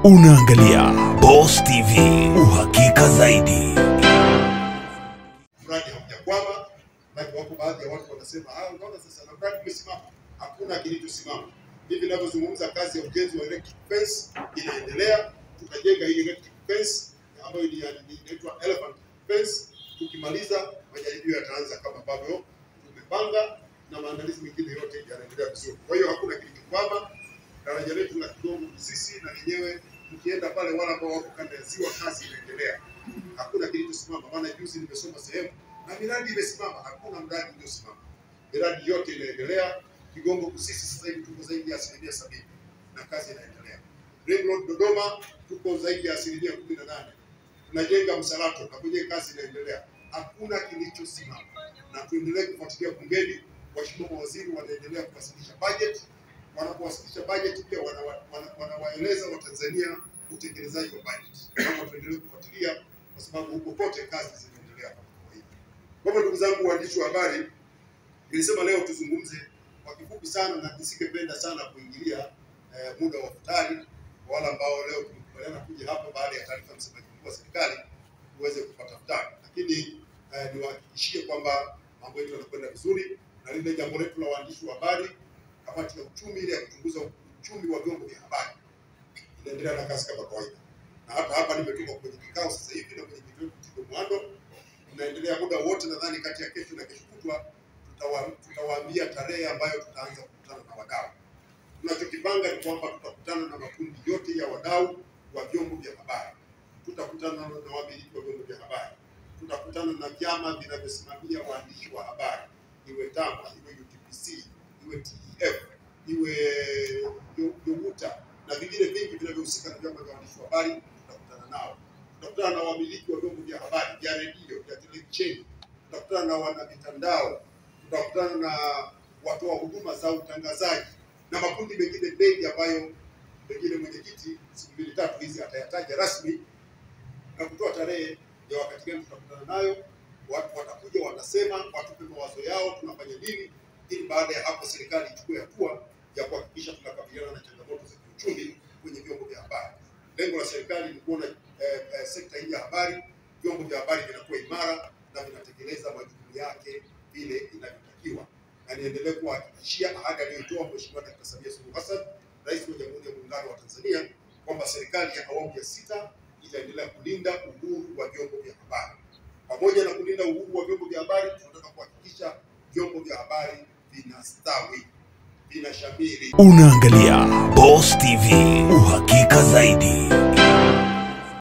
Unaangalia Boss TV, uhakika zaidi. mradi haujakwama, maana wako baadhi ya watu wanasema ah, unaona sasa na mradi umesimama. Hakuna kilichosimama. Hivi ninavyozungumza, kazi ya ujenzi wa electric fence inaendelea. Tutajenga hii electric fence ambayo ni- ni- inaitwa elephant fence. Tukimaliza majaribio yataanza kama ambavyo tumepanga, na maandalizi mengine yote yanaendelea vizuri. Kwa hiyo hakuna kilichokwama. Daraja letu la Kigongo Busisi na lenyewe, mkienda pale, wale ambao wako kanda ya ziwa, kazi inaendelea hakuna kilichosimama. Maana juzi nimesoma sehemu na miradi imesimama, hakuna mradi uliosimama. Miradi yote inaendelea. Kigongo Busisi sasa hivi tuko zaidi ya asilimia sabini na kazi inaendelea. Ring Road Dodoma tuko zaidi ya asilimia kumi na nane. Tunajenga Msalato na kwenye kazi inaendelea, hakuna kilichosimama, na tuendelee kufuatilia bungeni. Waheshimiwa mawaziri wanaendelea kuwasilisha budget. Wanapowasilisha budget pia wanawa- wana- wanawaeleza Watanzania utekelezaji wa budget. Kama tuendelee kufuatilia kwa sababu huko kote kazi zinaendelea kama kawaida. Kwa hivyo ndugu zangu waandishi wa habari, nilisema leo tuzungumze kwa kifupi sana, na nisingependa sana kuingilia eh, muda wa futari kwa wale ambao leo tumekubaliana kuja hapa baada ya taarifa ya msemaji mkuu wa serikali tuweze kupata futari, lakini eh, niwahakikishie kwamba mambo yetu yanakwenda vizuri, na lile jambo letu la waandishi wa habari, kamati ya uchumi ile ya kuchunguza uchumi wa vyombo vya habari inaendelea na kazi kama kawaida na hata hapa nimetoka kwenye kikao sasa hivi na mwenyekiti wetu Tito Mwando, tunaendelea muda wote, nadhani kati ya kesho na kesho kutwa tutawa- tutawaambia tarehe ambayo tutaanza kukutana na wadau. Tunachokipanga ni kwamba tutakutana na makundi yote ya wadau wa vyombo vya habari, tutakutana na wamiliki wa vyombo vya habari, tutakutana na vyama vinavyosimamia waandishi wa habari, iwe TAMA, iwe UTPC, iwe TEF, iwe YOWUTA na vingine vingi vinavyohusika na vyama vya waandishi wa habari tutakutana nao. Tutakutana na wamiliki wa vyombo vya habari vya redio, vya televisheni, tutakutana na wana mitandao, tutakutana na watoa huduma za utangazaji na makundi mengine mengi ambayo pengine mwenyekiti siku mbili tatu hizi atayataja rasmi na kutoa tarehe ya wakati gani tutakutana nayo. Watu watakuja watasema, watupe mawazo yao, tunafanya nini, ili baada ya hapo serikali ichukue hatua ya kuhakikisha tunakabiliana na changamoto za kiuchumi kwenye vyombo vya habari. Lengo la serikali ni kuona eh, eh, sekta hii ya habari, vyombo vya habari vinakuwa imara na vinatekeleza majukumu yake vile inavyotakiwa, na niendelee kuwahakikishia ahadi aliyoitoa Mheshimiwa Dkt. Samia Suluhu Hassan, Rais wa Jamhuri ya Muungano wa Tanzania, kwamba serikali ya awamu ya sita itaendelea kulinda uhuru wa vyombo vya habari. Pamoja na kulinda uhuru wa vyombo vya habari, tunataka kuhakikisha vyombo vya habari vinastawi, vinashamiri Unaangalia Boss TV, uhakika zaidi.